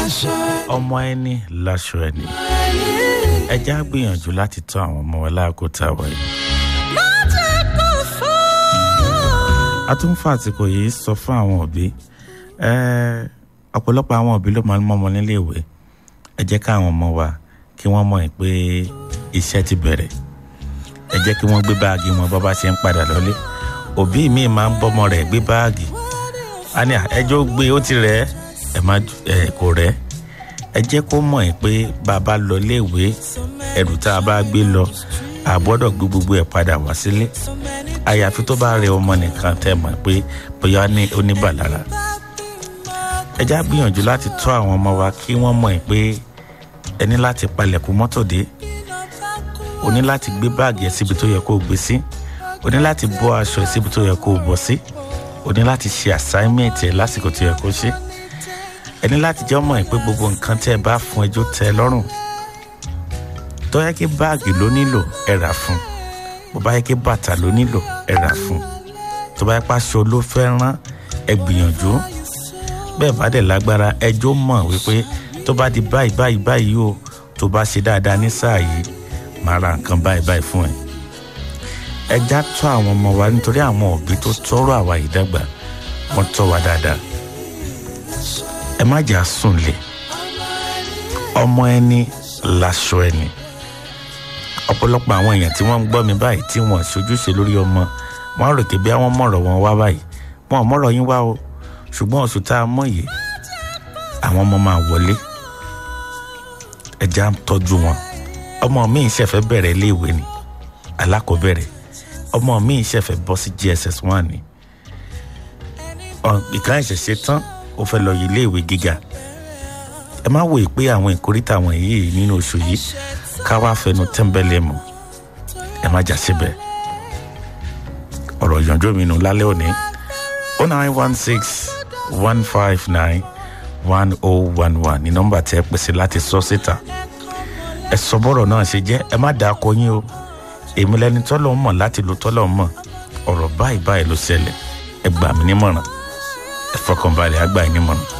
ọmọ ẹni láṣọ ẹni ẹ já gbìyànjú láti tọ́ àwọn ọmọ wa láàkótá wáyé. a tún fà àsìkò yìí sọ fún àwọn òbí ọ̀pọ̀lọpọ̀ àwọn òbí ló máa ń mọ́mọ nílé ìwé ẹ jẹ́ káwọn ọmọ wa kí wọ́n mọ̀ pé iṣẹ́ ti bẹ̀rẹ̀ ẹ jẹ́ kí wọ́n gbé báàgì wọn bọ́ bá ṣe ń padà lọ́lé òbí mi máa ń bọ́mọ rẹ̀ gbé báàgì a ní ẹjọ́ gbé ó ti rẹ̀ ẹ má ẹ kò rẹ̀ ẹ jẹ́ kó mọ̀ ẹ́ pé bàbá lọ léèwé ẹrù tá a bá gbé lọ a gbọ́dọ̀ gbé gbogbo ẹ̀ padà wá sílé àyàfi tó bá rẹ ọmọ nìkan tẹ́ mọ̀ pé bóyá ní oníbàlára ẹ já gbìyànjú láti tọ́ àwọn ọmọ wa kí wọ́n mọ̀ ẹ́ pé ẹ ní láti palẹ̀kùn mọ́tò dé o ní láti gbé báàgì ẹ síbi tó yẹ kó o gbé sí o ní láti bọ́ aṣọ ẹ síbi tó yẹ kó o bọ́ sí o ní láti ṣe assignment ẹ lásìkò tó yẹ kó ṣe ẹ ní láti jẹ́ ọmọ ẹ pé gbogbo nǹkan tẹ́ ẹ bá fún ẹjọ́ tẹ́ ẹ lọ́rùn tó yẹ kí báàgì ló nílò ẹ rà fún bó bá yẹ kí bàtà ló nílò ẹ rà fún tó bá yẹ pé aṣọ ló fẹ́ rán ẹ gbìyànjú bẹ́ẹ̀ bá dẹ̀ lágbára ẹjọ́ mọ̀ wípé tó bá di báyìí báyìí báyìí o tó bá ṣe dáadáa ní sáà yìí máa ra nǹkan báyìí báyìí fún ẹ ẹja tọ́ àwọn ọmọ wa nítorí àwọn òbí tó tọrọ àwa yìí dàgbà wọ́n tọ́ wa dáadáa ẹ má jà sùn lé ọmọ ẹni láṣọ ẹni ọ̀pọ̀lọpọ̀ àwọn èèyàn tí wọ́n ń gbọ́ mi báyìí tí wọ́n ṣojúṣe lórí ọmọ wọn rò pé bí àwọn mọ̀rọ̀ wọn wá báyìí wọn ò mọ̀rọ̀ yín wá o ṣùgbọ́n oṣù tá a mọ̀ yìí àwọn ọmọ máa wọlé ẹja ń tọ́jú wọn ọmọ mi ṣẹ̀fẹ̀ bẹ̀rẹ̀ iléèwé ni alákọ̀ọ́bẹ̀rẹ̀ ọmọ mi ṣẹ̀fẹ̀ bọ́ sí gss one ni ìkan ìṣẹ̀ṣẹ̀ tán ó fẹ́ lọ yìí iléèwé gíga ẹ má wòye pé àwọn ìkórìtà àwọn yìí nínú oṣù yìí ká wá fẹnu tẹ́ńbẹ́lẹ́ mọ́ ẹ má jà síbẹ̀ ọ̀rọ̀ ìyànjú mi nù lálẹ́ òní o nine one six one five nine one oh one one ní nọ́mbà tí ẹ pèsè láti sọ síta ẹ sọ bọ́rọ̀ náà ṣe jẹ́ ẹ má dàá kọ yín o èmi lẹni tọ́lọ̀ ń mọ̀ láti lo tọ́lọ̀ ń mọ̀ ọ̀rọ̀ báyìí báyìí ló ṣẹlẹ̀ ẹ gbà mí nímọ̀ràn ẹ fọkànbalẹ̀ àgbà yín nímọ̀ràn.